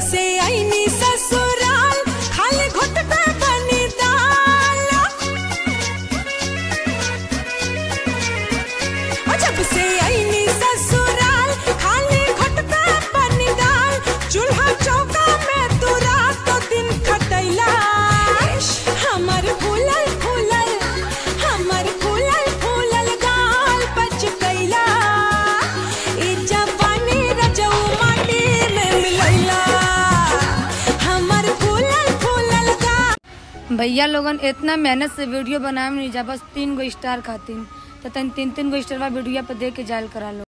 से आईनी ससुराल खाली घुट पे बनी दाल और जब से आईनी ससुराल खाली घुट पे बनी दाल चूल्हा चौका में तू रात दिन खटैला हमर फूलल फूलल हमर फूलल फूलल गाल बच गईला ई जवानी रजऊ माटी में मिलैला हमर फूलल फूलल गाल भैया लोगन इतना मेहनत से वीडियो बनाए नहीं जा बस तीन गो स्टार खातिर तो तन तीन तीन गो स्टार वीडियो पे दे के जायल करा लो